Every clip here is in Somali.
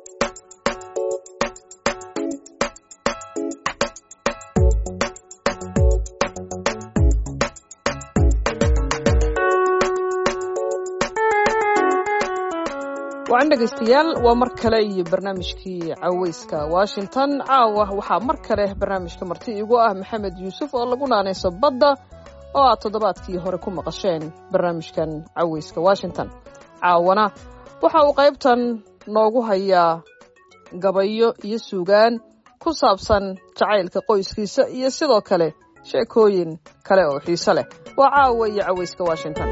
wacan dhegaystayaal waa mar kale iyo barnaamijkii caweyska washington caawa waxaa mar kale barnaamijka marti igu ah maxamed yuusuf oo lagu naanayso badda oo aad toddobaadkii hore ku maqasheen barnaamijkan caweyska washington caawana waxa uu qaybtan noogu hayaa gabayo iyo suugaan ku saabsan jacaylka qoyskiisa iyo sidoo kale sheekooyin kale oo xiise leh waa caawa iyo caweyska washington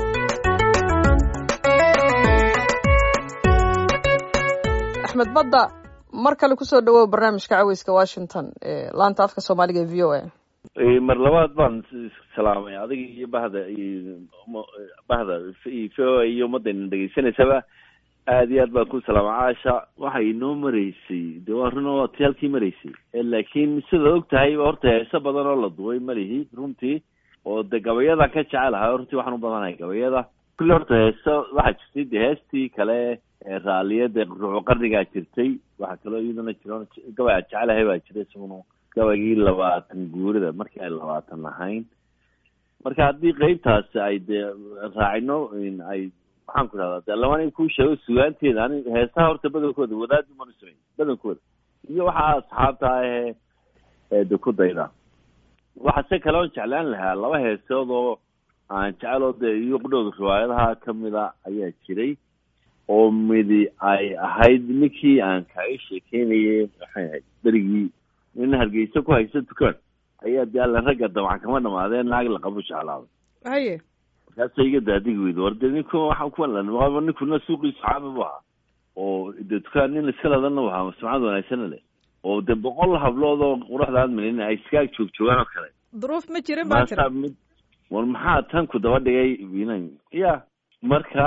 axmed badda mar kale kusoo dhawow barnaamijka caweyska washington ee laanta afka soomaaliga ee v o a mar labaad baan salaamay adiga iyo bahda iyo bahda v o a iyo ummadayna dhegaysanaysaba aad iyo aad baan ku salaama caasha waxay inoo maraysay de waa run waa ti halkii maraysay laakiin sida og tahay horta heeso badan oo la duway malihi runtii oo de gabayadan ka jecelahay runtii waxaan u badanahay gabayada kulli horta heeso waxaa jirtay de heestii kale raalliyada ruuxu qarnigaa jirtay waxaa kaloo iyadana jiro gabay aad jecelahay baa jira isaguna gabaygii labaatan guurida markii ay labaatan lahayn marka haddii qeybtaasi ay dee raacino ay maxaan ku dhahdaa de laban kuu sheego sugaanteeda ani heesaha horta badankooda wadaad umanu samayn badankooda iyo waxaa asxaabta ahee de ku dayda waxa se kale oon jeclaan lahaa laba heesood oo aan jeceloo dee iyo qudhooda riwaayadaha kamida ayaa jiray oo midi ay ahayd ninkii aan kaaga sheekeynayay maxay ahayd berigii nin hargeysa ku haysa dukaan ayaa de alla ragga dabcan kama dhamaadeen naag laqabu jeclaaday haye markaasa iga daadigi weyda war de ninku waxaan kuwa ninkuna suuqiisu caami bu ahaa oo de dukaan nin iska ladana u ahaa sumcad wanaagsana leh oo de boqol hablood oo quruxda aad malin ay iskaag joog joogaan oo kale duruuf ma jirin baa tiri mid war maxaa tan ku daba dhigay inan ya marka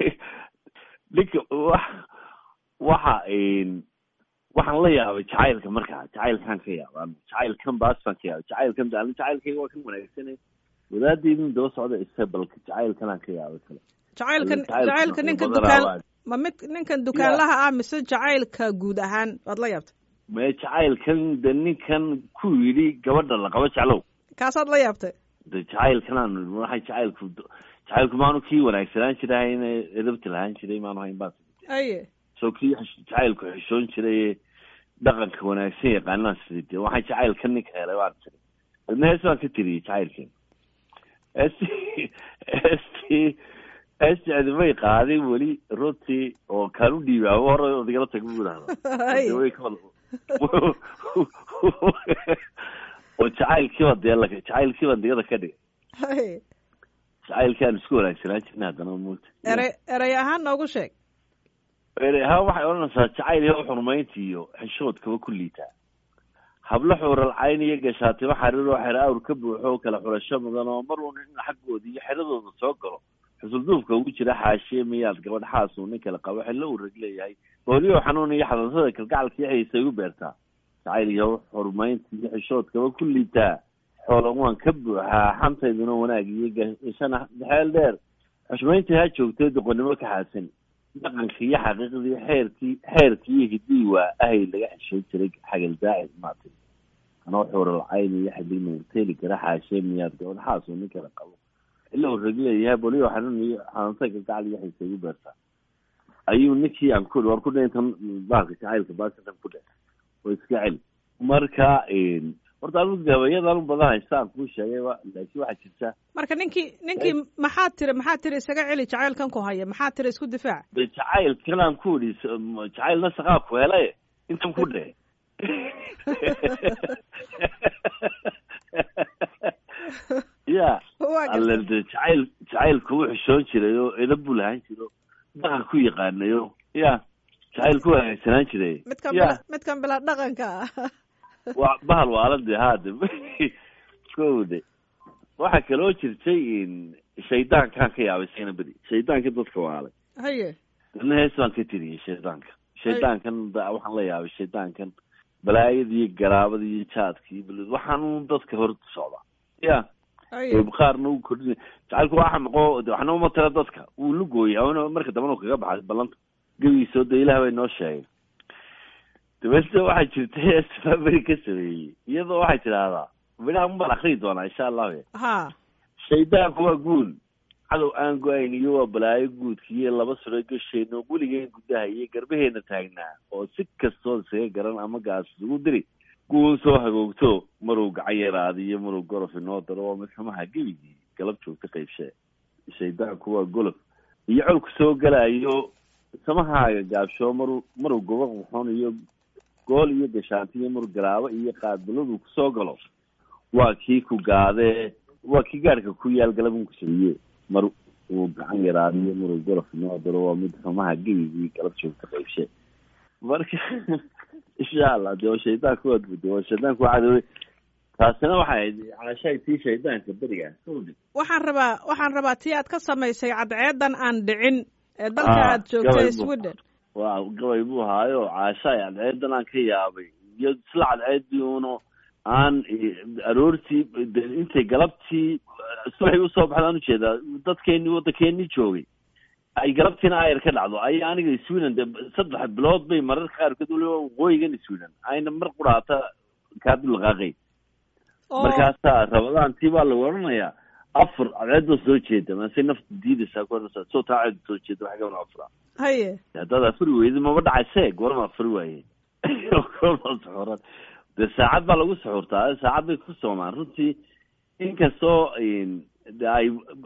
ninka wax waxa waxaan la yaabay jacaylka markaa jacaylkan ka yaaba jacaylkan baas baan ka yaabay jacaylkan an jacaylkayga waa kan wanaagsanay wadaadaydin daba socda isa balka jacaylkanaan ka yaabay kale jacaylkan jacaylka ninka dukaan ma mid ninkan dukaanlaha ah mise jacaylka guud ahaan waad la yaabtay me jacaylkan de ninkan ku yidhi gabadha laqaba jeclow kaasaad la yaabtay de jacaylkanaan waxay jacaylku jacaylku maanu kii wanaagsanaan jiray edabti lahaan jiray maanu hayn baa aye soo kii jacaylku xishoon jiray dhaqanka wanaagsan yaqaanaan sidii de waxaa jacaylka ninka helay waan tiri ilma hees baan ka tiriyey jacaylkeen heestii heestii heestii cidimay qaadin weli runtii oo kaan u dhiibaabo hore odigala tag bu idhahda oo jacaylkiiba dee la jacaylkiiba digada ka dhigay jacaylkii aan isku wanaagsanaan jirna haddana moogta erey erey ahaan noogu sheeg erey ahaan waxay odhanaysaa jacayl iyo xurmaynta iyo xishoodkaba ku liitaa hablo xuural cayn iyo gashaatimo xariir oo xero awr ka buuxo oo kala xurasho mudan oo mar uun in xaggooda iyo xeradooda soo galo xusulduufka ugu jira xaashiye miyaad gabadh xaas uu nin kala qabo xillo uu rag leeyahay booliyo xanuun iyo xadansada kalgacalka iyo xiisa igu beertaa jacayl iyo xurmaynta iyo xishoodkaba ku liitaa xoolan waan ka buuxaa xantayduna wanaag iyo gashana dhexeel dheer xushmayntii ha joogtay doqonnimo ka xaasan dhaqanka iyo xaqiiqdii xeerkii xeerkii iyo hidii waa ahay laga xeshoon jiray xagal daacid maatay anoo xuural cayn iyo xidig nagteeli kara xaashee miyaad gabadh xaas uu nin kala qabo ila uu rag leeyahay boliyo xanuun iyo xanuunta kalgacal iyo xiisa igu beertaa ayuu ninkii aan ku war ku dhe intan baalka jacaylka baasitan ku dhe oo iska celi marka horta anu gabayadan u badan haysta aan kuu sheegayba laakiin waxaa jirta marka ninkii ninkii maxaad tiri maxaad tiri isaga celi jacaylkan ku haya maxaad tiri isku difaac de jacaylkan aan ku idhi jacaylna saqaa ku helay intan ku dhe ya alle de jacayl jacaylku wuu xishoon jiray oo edab buu lahaan jiro dhaqan ku yaqaanayo ya jacayl ku wanaagsanaan jiray midkan ya midkan bilaa dhaqanka ah wa bahal waalade haade kowde waxaa kaloo jirtay shaydaankaan ka yaabay sayna beri shaydaanka dadka waalay haye dana hees baan ka tiriyey shaydaanka shaydaankan waxaan la yaabay shaydaankan balaayada iyo garaabada iyo jaadka iyo bal waxaan dadka hor socdaa ya qaarna u kordhin jacaylku waa xamaqo waxna uma tira dadka wuu lugooyay marka dambana u kaga baxay ballanta gebigiisoo de ilaah bay noo sheegay dabeetna waxaa jirta heesbaa beri ka sameeyey iyadoo waxay tidhaahdaa midhaha mabaan akriyi doonaa insha allahu ha shaydaanku waa guul cadow aan go-ayn iyo waa balaayo guudkiiyo laba suro gashayno weligeen gudaha iyo garbaheena taagnaa oo si kastood isaga garan ama gaas isugu diri guun soo hagoogto maruu gacan yaraadiyo maruu gorof inoo daro waa midxumaha gebigii galab joogta qaybshee shaydaanku waa golof iyo colku soo galayo samahaaga gaabshoo maruu maruu gobo quxon iyo gool iyo gashaanti iyo maruu garaabo iyo qaadbaladu kusoo galo waa kii ku gaadee waa kii gaadhka ku yaal galabunku sabiye mar uu gacan yaraadiyo maruu gorof inoo daro waa mid xumaha gebigii galab joogta qaybshe marka insha allah de waa shaydaanku waad budde waa shaydaanku waa cadowey taasina waxay ahayd caashahay tii shaydaanka beriga sawdi waxaan rabaa waxaan rabaa tii aad ka samaysay cadceedan aan dhicin ee dalka Ah, aad joogtay gabay buu- sweden waa gabay buu ahaayo caashahay cadceedan aan ka yaabay iyo isla cadceedii uno aan eh, aroortii de intay galabtii subaxay usoo baxdaan ujeedaa dadkeenii waddankeenii joogay ay galabtiina ayar ka dhacdo ay aniga sweden de saddex bilood bay mararka qaarkood waliba waqooyigan sweden ayna mar quraata kaadib laqaaqay oo markaasaa rabadaantii baa lagu odhanayaa afar cadceedoo soo jeeda maase nafta diidaysaa ku odhanaysaa soo taa ceed soo jeeda wax gaban afra haye haddaad afuri weydi maba dhacayse goorma afuri waaye goorma suxuran dee saacad baa lagu suxurtaa saacad bay ku soomaan runtii inkastoo de ay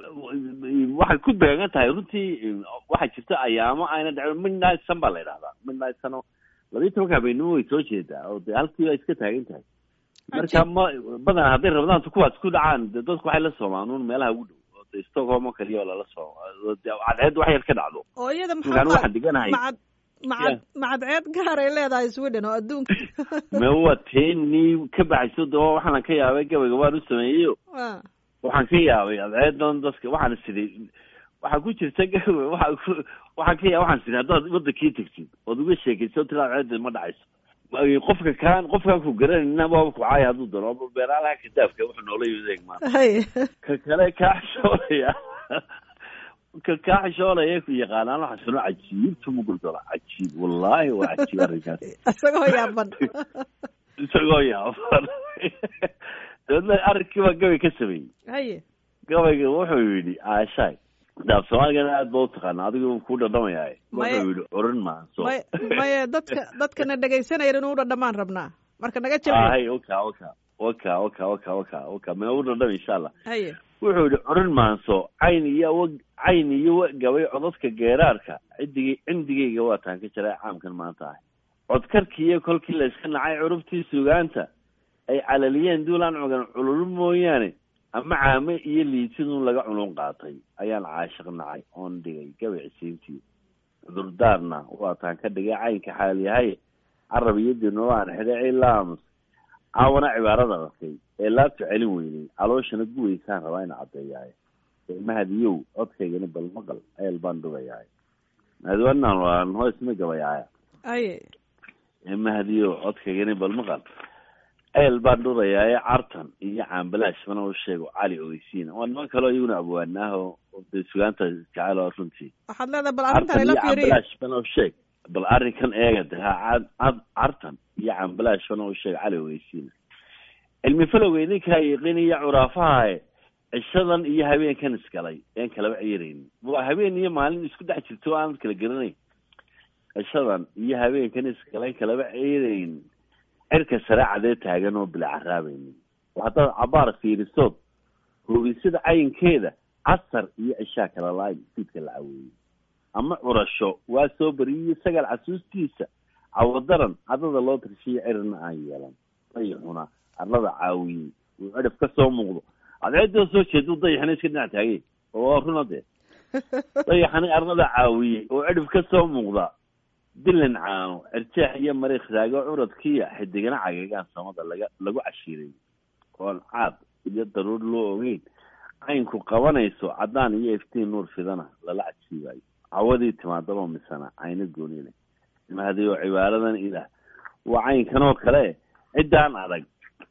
waxay ku beegan tahay runtii waxaa jirta ayaamo ayna dhacin midnight sun baa la yidhahdaa midnight sun oo labiyi tobanka habeenimo way soo jeedaa oo de halkii ay iska taagan tahay marka ma badan hadday rabadaantu kuwaas ku dhacaan de dadku waxay la soomaan un meelaha ugu dhow oo de stockholm oo kaliya oo lala sooma oo de cadceed wax yar ka dhacdo oo iyada marka anigu waxaan deganahay macad macad macadceed gaar ay leedahay sweden oo adduunka me waa teenii ka baxayso de waxaan ka yaabay gabayga waan u sameeyeyo Ah, waxaan ka yaabay cadceedan dadka waxaan siday waxaa ku jirta gabay waxa ku waxaan ka yaabay waxaan siday haddaad wadankii tegtid ood uga sheekayso tira cadceeda ma dhacayso qofka kaan qofkaan ku garanayna waaba ku caaya hadduu dano ama beeraalaha kadaafka wuxuu noola yimid eeg maanta haye ka kale kaa xishoolaya ka kaa xishoolaya ku yaqaanaan waxaa sano cajiibtu muguldola cajiib wallahi waa cajiib arrinkaas isagoo yaaban isagoo yaaban dabeedna arrinkii baa gabay ka sameeyey haye gabayga wuxuu yidhi aashaay daaf soomaaligana aad ba utaqaana adigu kuu dhadhamayaay Maya- wuxuu yidhi oran maanso may maye dadka dadkana dhegaysanaya inuu dhadhamaan rabnaa marka naga jabi hay oka oka oka oka oka oka oka mina u dhadham insha allah haye wuxuu yidhi oran maanso cayn iyo wa cayn iyo wa gabay codadka geeraarka cidigay cindigayga waa taan ka jiray caamkan maanta ahay codkarkiiyo kolkii la iska nacay curubtii sugaanta ay calaliyeen duulaan cogan cululu mooyaane ama caame iyo liitidun laga culun qaatay ayaan caashiq nacay oon dhigay gabay cisiintii cudurdaarna waa taan ka dhigay caynka xaalyahay carab iyo dino waan xidhay ilaamus caawana cibaarada arkay ee laabta celin weynay calooshana guwaysaan rabaa ina caddeeyaay mahadiyow codkaygani bal maqal eel baan dhugayaay mahadiwanaan waan hoosma gabayaaya haye mahadiyow codkaygani bal maqal eel baan dhurayaaye cartan iyo caambalaash mana u sheego cali ogeysiina waa niman kaloo iyaguna abwaanaaho de sugaanta jecel oo runtii waxaad leedahay bal arrintan cartan ila iyo fiiriyo caambalaash mana u sheeg bal arrinkan eega de ha cad cad cartan iyo caambalaash mana u sheeg cali ogeysiina cilmi falowga idinkaa yiqiiniyo curaafahae cishadan iyo habeenkan isgalay een kalaba ciiraynin waa habeen iyo maalin isku dhex jirto o aanad kala garanayn cishadan iyo habeenkan isgalay kalaba ciiraynin cirka sare cadee taagan oo bila caraabaynin oo haddaad cabaar fiirisood hoogisada cayinkeeda casar iyo cishaa kala laay fiidka la caweeyey ama curasho waa soo beriyiyo sagaal casuustiisa cawadaran cadada loo tirshiyo cirina aan yeelan dayixuna arlada caawiyey uu cidhif ka soo muuqdo cadceedoo soo jeedu dayaxna iska dhinac taagay oo waa runa dee dayaxani arlada caawiyey oo cidhif ka soo muuqda dilan caano cirjeex iyo mariikh raago curadkiya xidigana cagagaan samada laga lagu cashiiray oon caad iyo daruur loo ogeyn caynku qabanayso caddaan iyo iftiin nuur fidana lala cajiibayo cawadii timaadaba misana cayno goonile mahadiyo cibaaradan ilaah waa caynkan oo kale ciddaan adag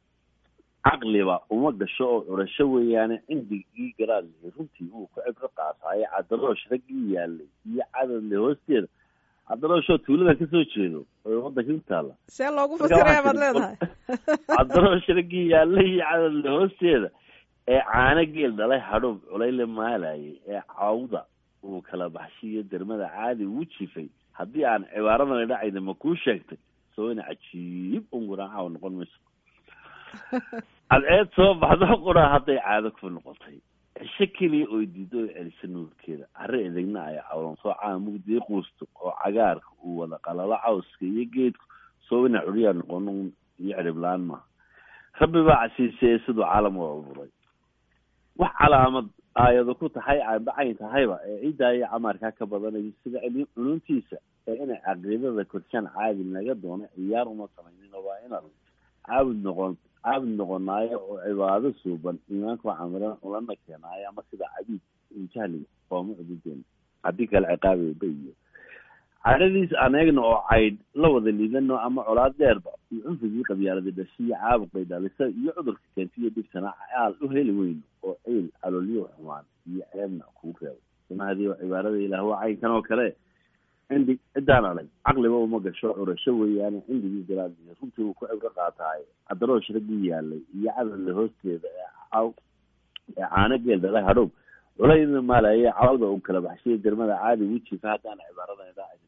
caqliba uma gasho oo curasho weeyaane cindigii garaadley runtii uu ku cibro qaasaayo cadaroosh raggii yaalay iyo cadadle hoosteeda cabdirooshoo tuulada kasoo jeedo oo waddanka ku taalla see loogu fasiraya baad leedahay cabdiroosh raggii yaalla iyo cadadle hoosteeda ee caano geel dhalay hadhoob culayle maalayay ee cawda uu kala baxshiiyo dermada caadi ugu jifay haddii aan cibaaradan dhacayna ma kuu sheegtay soo ina cajiib unguraan caawa noqon mayso cadceed soo baxdo qura hadday caado ku noqotay cisho keliya oy diido oy celisa nuurkeeda carre edegna ay cawlan soo caamugdii quusto oo cagaarka uu wada qalalo cawska iyo geedku soo ina curyaa noqon iyo ciriblaan maaha rabbi baa casiiseye siduu caalam u abuuray wax calaamad aayado ku tahay aanbacayn tahayba ee ciiddaa iyo camaarkaa ka badanayo sida culuntiisa ee inay caqiidada korshaan caadi naga doono ciyaar uma samaynin waa inaan caabud noqon caabud noqonaayo oo cibaado suuban iimaanka waa camiran ulana keenaayo ama sida cabiid jahliga qooma cubudeena haddii kale ciqaabayba iyo cadhadiis aneegna oo caydh la wada liidano ama colaad dheerba iyo cunfigii qabyaalada dhashiyo caabuqay dhalisa iyo cudurka keentiyo dhibtana aal u heli weyno oo ciil caloolyo xumaan iyo ceebna kuu reebo sunahadii oo cibaarada ilaah waa caynkan oo kale cindi ciddaan adag caqliba uma gasho curasho weeyaane cindigii galaadiyo runtii uu ku cibro qaataayo cadaroosh raggii yaalay iyo cadadle hoosteeda ee caw ee caano geel dhalay hadhow culayna maalaye cawda uu kala baxshiyo dermada caadi wijifa haddaan cibaarada idhaacayna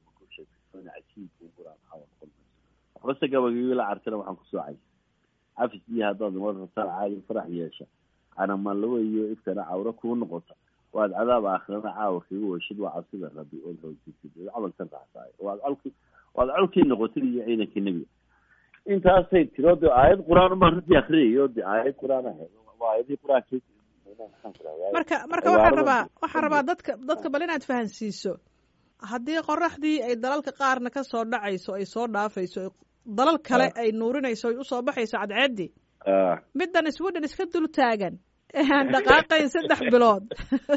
horase gabagii la cartana waxaan ku soocay cafis iyo haddaad mar rabtaan caadi farax yeesha canamanlawe iyo iftana cawro kuu noqota waad cadaab aakhirana caawa kaga weshid waa cabsida rabbi ood hoosisid ood camalkan raxsaay waad colki waad colkii noqotid iyo ciidankii nebiga intaasay tiro de aayad qur-aan baan runtii akriyayo de aayad qur-aan ahayd waa aayadii qur-aanka marka marka waxaan rabaa waxaan rabaa dadka dadka bal inaad fahansiiso haddii qoraxdii ay dalalka qaarna ka soo dhacayso ay soo dhaafayso dalal kale ay nuurinayso ay usoo baxayso cadceeddii middan sweden iska dul taagan ee aan dhaqaaqayn saddex bilood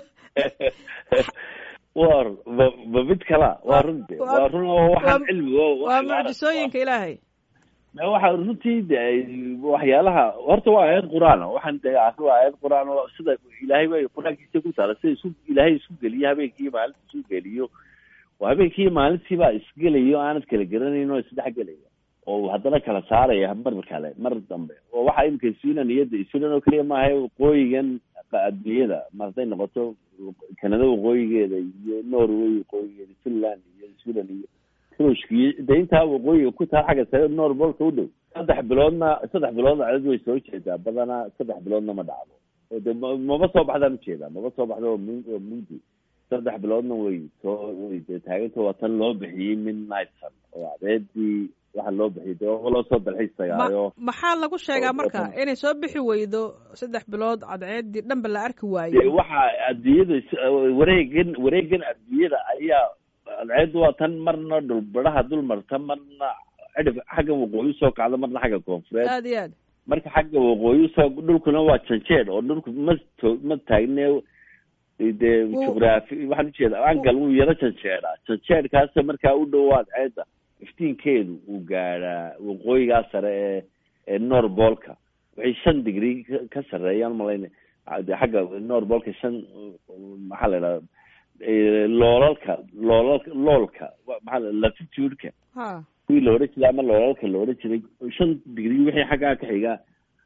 war ba ba mid kala waa runti waa run oo waxaan cilmi waa mucjisooyinka ilaahay waxa runtii de waxyaalaha horta waa aayad qur-aan waxaan de waa aayad qur-aan oo sida ilaahay bay qur-aankiisa ku taala sida isu ilaahay isu geliyo habeenkii maalinta isu geliyo oo habeenkii maalintii baa isgelayo aanad kala garanayn oo isdhex gelaya oo haddana kala saaraya mar kale mar dambe oo waxa imika sweden iyada sweden oo keliya maaha waqooyigan adduunyada ma hadday noqoto kanada waqooyigeeda iyo norway waqooyigeeda finland iyo sweden iyo ruushka iyo de intaa waqooyiga ku taa xagga sare norbolka u dhow saddex biloodna saddex biloodna cadad way soo jeedaa badanaa saddex biloodna ma dhacdo oo de maba soo baxdaan ujeedaa maba soo baxdo oo m oo mugdi saddex biloodna way soo way de taaganta waa tan loo bixiyey midnight sun oo adeedii waxa loo bixiyay de loo soo dalxiistagaayo maxaa lagu sheegaa marka inay soo bixi weydo saddex bilood cadceeddii dhanba la arki waayo de waxa adduunyada wareegan wareegan adduunyada ayaa cadceeddu waa tan marna dhulbaraha dul marta marna cidhif xagga waqooyi usoo kacda marna xagga koonfureed aad iyo aad marka xagga waqooyi usoo dhulkuna waa janjeed oo dhulku ma to ma taagne dee jugraafi waxaan ujeeda angal wuu yaro janjeedhaa janjeedkaasa markaa u dhowaad ceedda iftiinkeedu uu gaadhaa waqooyigaa sare ee ee norbolka waxay shan degree ka sarreeyaan malayna de xagga norbolka shan maxaa la idhahda loolalka loolalka loolka maxaa la latitude-ka ha kuwii la odhan jiray ama loolalka la odhan jiray shan degree wixii xaggaa ka xigaa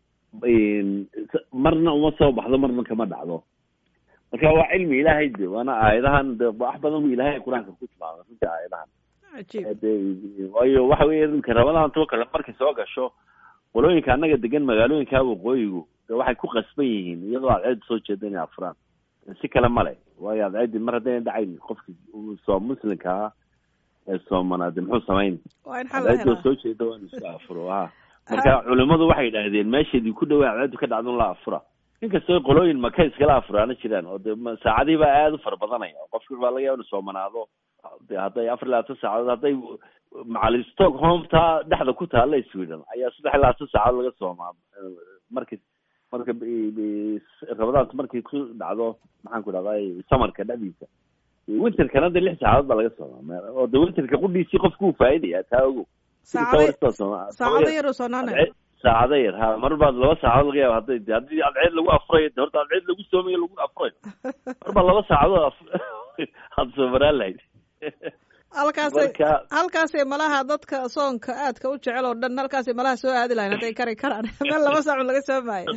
marna uma soo baxdo marna kama dhacdo marka waa cilmi ilaahay de waana aayadahan de wax badan bu ilahay qur-aanka ku tilmaamay runtii aayadahan cajiib de waayo waxa weeye dhulka rabadaan too kale markay soo gasho qolooyinka annaga degan magaalooyinka waqooyigu de waxay ku qasban yihiin iyadoo adceedda soo jeeda inay afuraan si kale male waayo adceeddi mar haddayna dhacayn qofki soo muslimka ah ee soomanaade muxuu samayn waa in xal la adceeddoo helaa soo jeeda waa inu iska afuro ha marka culimadu waxay idhaahdeen meesheedii ku dhawaa adceeddu ka dhacdo in la afura inkastoo qolooyin maka iskala afuraana jiraan oo de ma- saacadihii baa aada u fara badanaya oo qofki baa laga yaaba inu soomanaado de hadday afar iyo labaatan saacadood hadday macali stockholm taa dhexda ku taalla sweden ayaa saddex iyo labaatan saacadood laga soomaa marki marka b- b- rabadaantu markay ku dhacdo maxaan ku dhahday samarka dhexdiisa winterkana de lix saacadood baa laga soomaa me- oo de winterka qudhiisii qofku uu faa'idaya taa ogo saacado saacado yar uu soonaanay Adceed- saacado yar ha mar baad laba saacadood laga yaaba hadday de haddii adceed lagu afurayo de horta adceed lagu soomayo lagu afurayo mar baa laba saacadood af- aada soomaraan lahayd halkaasay marka halkaasay malaha dadka soonka aadka u jecel oo dhan halkaasay malaha soo aadi lahayn hadday kari karaan meel laba saacun laga soo maayo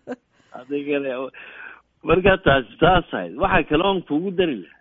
adigana marka taas taas ahayd waxaa kaloon kugu dari lahaa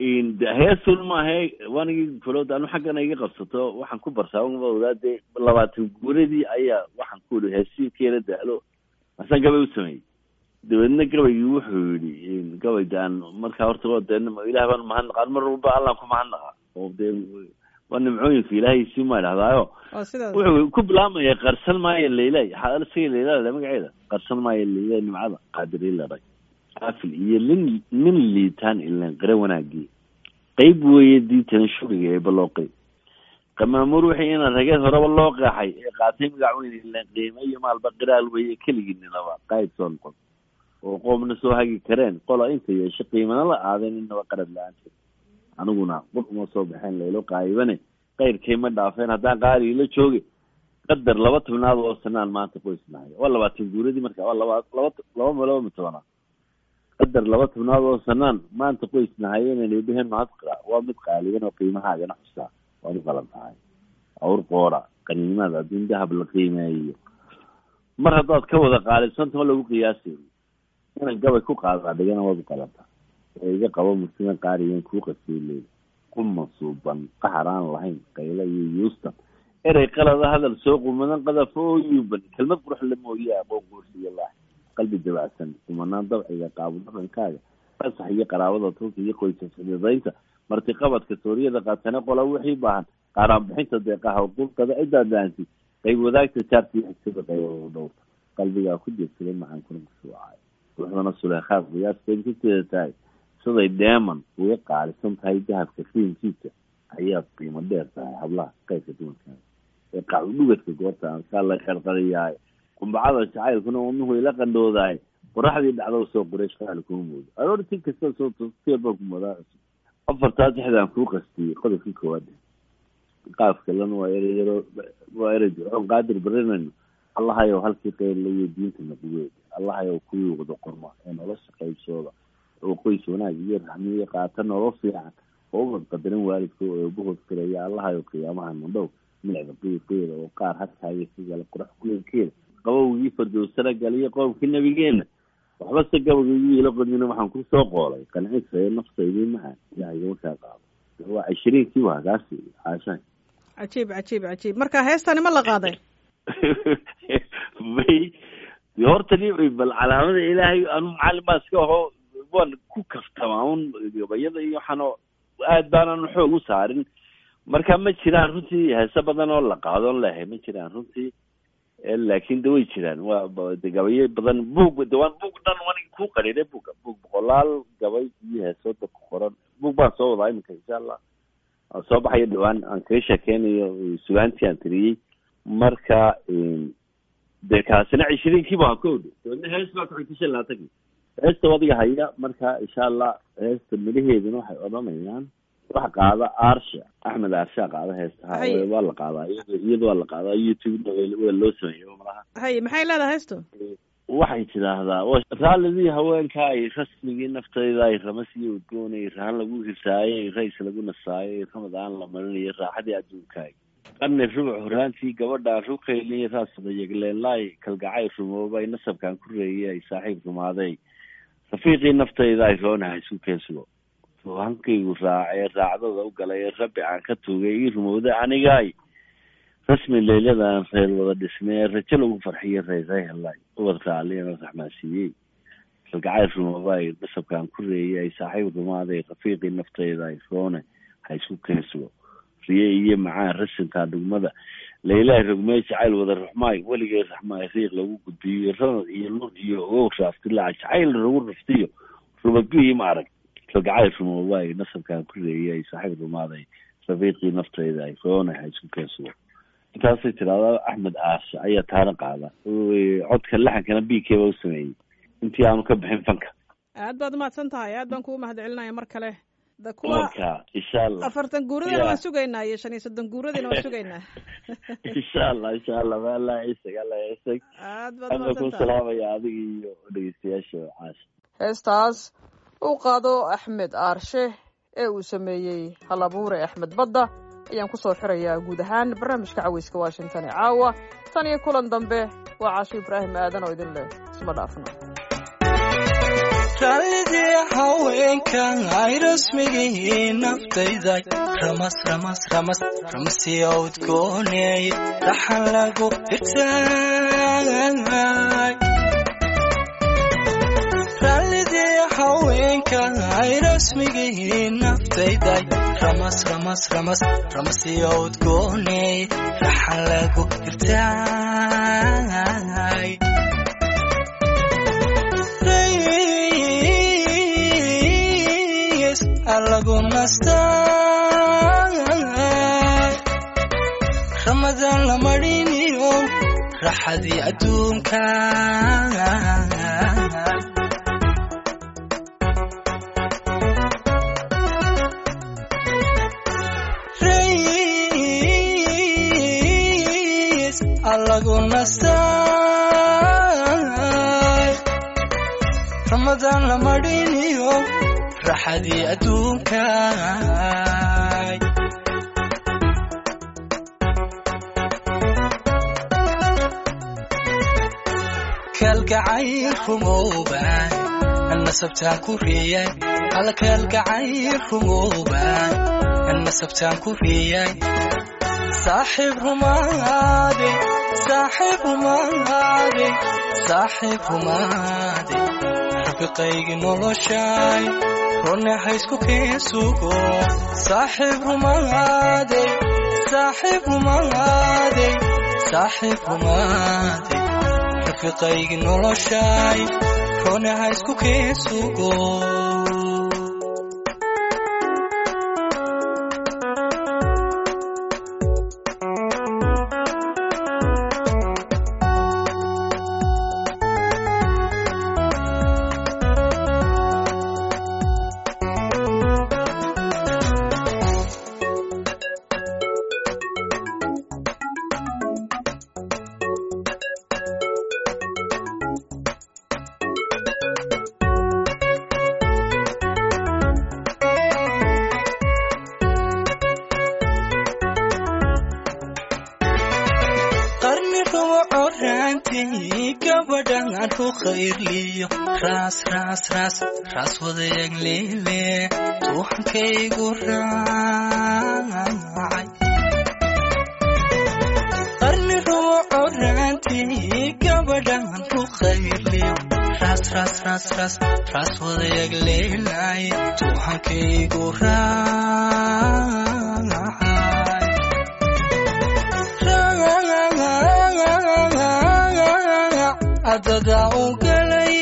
heesun maahe wanigii kulood anu xaggana iga qabsato waxaan ku barsaa dee labaatan guuradii ayaa waxaan ku ihi heesiinkeena daalo asan gabay u sameeyey dabeedna gabaygii wuxuu yidhi gabayda aan markaa horta waa dee ilaah baan mahadnaqaan mar walba allaan ku mahadnaqa oo dee waa nimcooyinka ilaahay sii ma idhahdaayo oo sidaas wuxuu ku bilaabmaya qarsan maayo leylay xaal siga leylada magaceeda qarsan maayo leylay nimcada qaadiri la dhag qaafil iyo lin nin liitaan ilan qare wanaagii qeyb weeye diitan shuriga ee balooqay qamaamuur wixii ina rageed horeba loo qeexay ee qaatay magac weyn ilan qiime iyo maalba qiraal weeye keligii ninaba qaayb soo noqon oo qoomna soo hagi kareen qola inta yeesho qiimana la aadeen inaba qarad la-aanta aniguna qur uma soo baxeen laylo qaayibane qayrkay ma dhaafeen haddaan qaali la jooge qadar laba tobnaad oo sanaan maanta qoysnahay waa labaatan guuradii marka waa laba laba laba laba mitobanaad qadar laba tobnaad oo sanaan maanta qoysnahay inaynu dheheen mahadqa waa mid qaaliban oo qiimahaagana xusaa waad u qalan tahay awr qoora qaniimada adduun dahab la qiimeeyo mar haddaad ka wada qaalidsanta ma lagu qiyaasayo inan gabay ku qaadaa dhigana waad u qalantaa ee iga qabo mursima qaariyan kuu qasiileed quma suuban qaxar aan lahayn qaylo iyo yuustan erey qalada hadal soo qumadan qadafo oo yuuban kelmad qurux la mooye aqoon guursiyo laax qalbi dabacsan kumanaan dabciga qaabo dhaqankaaga fasax iyo qaraabada tulka iyo qoysa xididaynta martiqabadka sooriyada qaatane qola wixii baahan qaaraan bixinta deeqaha qulqada ciddaa daansi qayb wadaagta jaarta iyo xigtada qaybo dhowrta qalbigaa ku jeedsaday maxaan kuna kushuucay ruuxdana suleekhaad qiyaaskeed kateeda tahay siday dheeman uga qaalisan tahay dahabka qiimkiisa ayaad qiimo dheer tahay hablaha qaybka dumarkaa ee qacudhugadka goorta aan kaa la qarqariyahay qumbacada jacaylkuna wadnuhu ila qandhoodahay qoraxdii dhacdo soo qureesh qaali kuma moodo aroorti kasta soo tosier baa ku moodaa cusub afartaa dexdaan kuu qastiyey qodobkii koowaad qaaf kalena waa ereyaro waa erey ducoon qaadir barinayno allahayow halkii qeylla iyo diinta naqweed allahayow kuwii wada qorma ee nolosha qaybsooda oo qoys wanaag iyo raxmiyo qaata nolol fiican oo ubad qadarin waalidka oo eebahood firaya allahayow qiyaamaha mandhow milicda qiiqeeda oo qaar hakaaga sigala qurax kuleelkeeda qabowgii fardowsana galiyo qoomkii nabigeena waxba se gabagaygu ila qodmina waxaan kusoo qoolay qancisayo nafsaydii macaan ilaahay markaa qaado waa cishiriinkii waa kaasi caashahay cajiib cajiib cajiib marka heestani ma la qaaday may de horta ni bal calaamada ilaahay anu macalin baa iska aho waan ku kaftamaa un gabayada iyo waxaanoo aad baanan xoog u saarin marka ma jiraan runtii heese badan oo la qaadoon lehay ma jiraan runtii laakin de way jiraan waa de gabayo badan buug de waan buug dhan wanig ku qariiray buga buug boqolaal gabay iyo heesooda ku qoran buug baan soo wadaa iminka insha allah aan soo baxayo dhawaan aan kaga sheekeynayo sugaantii aan tiriyey marka de kaasina cishiriinkii baa ka odho dabeedna hees baa kuxigta shan labaatankii heesta wadiga haya marka insha allah heesta midhaheeduna waxay odhanayaan waxa qaada aarsha axmed aarsha qaada heestaha waa la qaadaa iyado iyada waa la qaadaa youtube waa loo sameeyo malaha hay maxay leedahay heestu waxay tidhaahdaa raalidii haweenka ay rasmigii naftayda ay ramasii udgoonay rahan lagu hisaayay rays lagu nasaayay ramadaan la marinayo raaxadii adduunkaaga qarni rubuc horaantii gabadhaan ruqayliy raasdayagleelaay kalgacay rumoobay nasabkaan ku reeyay ay saaxiib rumaaday rafiiqii naftayda ay roonaha isku keensugo hankaygu raacee raacdada u galay ee rabbi aan ka tugay ii rumowda anigaay rasmi leylyadan reer wada dhismee rajo lagu farxiyo reeray helay ubad raaliana raxmaansiiyey kalgacay rumoobaay nasabkaan ku reeyay ay saaxiib rumaaday rafiiqii naftayda ay roone ha isku keensugo riye iyo macaan rasinkaa dhugmada laylahay rogmee jacayl wada ruxmaay weligay raxmaay riiq lagu gudbiyo ranad iyo lur iyo ogow raaftilaac jacayl lagu raftiyo rubagihii ma arag kalgacay rumoobaay nasabkaan ku reeyay ay saaxiib rumaaday rafiiqii naftayda ay roone ha isku keensugo intaasay tidahdaa axmed aashe ayaa taana qaada codka laxankana b k ba u sameeyey intii aanu ka bixin fanka aad baad umahadsan tahay aad baan kugu mahad celinaya mar kale da kuwa marka insha allah afartan guuradina waan sugaynaa iyo shan iyo soddon guuradina waan sugaynaa insha allah insha allah maala isag alla isag aad baad ana ku umahadsan tahay salaamaya adiga iyo dhegeystayaasha caasha heestaas uu qaado axmed aarshe ee uu sameeyey halabuure axmed badda ayaan ku soo xirayaa guud ahaan barnaamijka caweyska washington ee caawa tan iyo kulan dambe waa caasho ibraahim aadan oo idin leh isma dhaafno raalidii haweenkan ay rasmigii naftayday ramas ramas ramas ramsiya udgooney dhaxan lagu irtaay raalidii haweenkan ay rasmigii naftayday ramas ramas ramas ramsiya udgooney dhaxan lagu irtaay alagu nastaa ramadaan la mariniyo raxadii adduunka alagu nastaa ramadaan la mariniyo raxadii adduunka kaalgacayl rumowbaan nasabtaan ku riyay alla kaalgacayl rumowbaan nasabtaan ku riyay saaxiib rumaade saaxiib rumaade saaxiib rumaade rafiqaygi noloshaay rone haysku keen sugo saaxiib rumaade saaxiib rumaade saaxiib rumaade rafiqaygi noloshaay rone haysku keen sugo raas raas raas raas wadayaag leele tuuxankaygu raacay qarni ruuco raantii gabadhan ku khayrliyo raas raas raas raas raas wadayaag leelay tuuxankaygu raacay adada u galay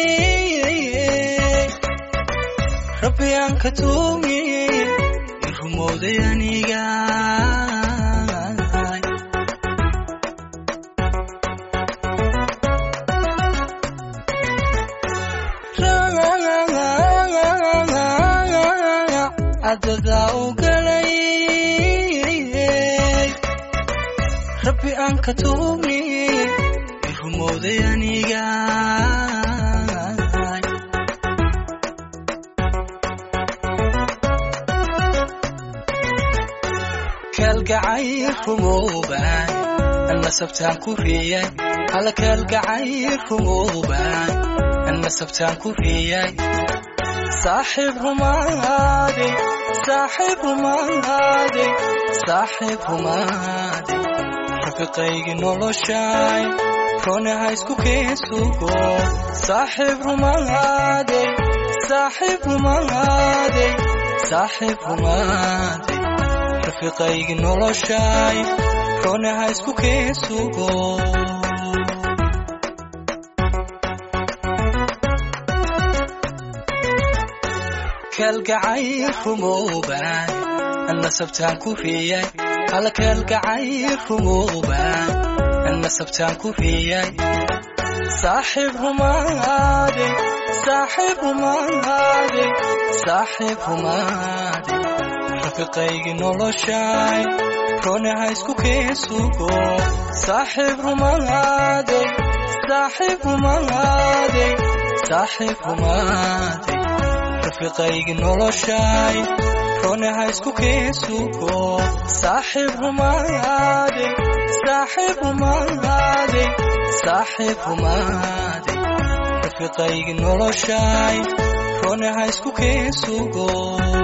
rabbi aan ka tuugay irumowday aniga adada u galay rabbi aan ka tuugay rumowday aniga kaalgacayl rumowbaan nasabtaan ku riyay alla kaalgacayl rumowbaan nasabtaan ku riyay saaxiib rumaade saaxiib rumaade saaxiib rumaade rafiqaygi noloshaay rone haysku keen sugo saaxiib rumaade saaxiib rumaade saaxiib rumaade rafiqaygi noloshaay rone haysku keen sugo kaalgacayl rumowbaan nasabtaan ku riyay alla kaalgacayl rumowbaan nasabtaan ku riyay saaxiib rumaade saaxiib rumaade saaxiib rumaade rafiqaygi noloshaay rone haysku keen sugo saaxiib rumaade saaxiib rumaade saaxiib rumaade rafiiqaygi noloshay rone ha isku keesugo saaxiib rumaade saaxiib rumaade saaxiib rumaade rafiiqaygi noloshay rone ha isku keesugo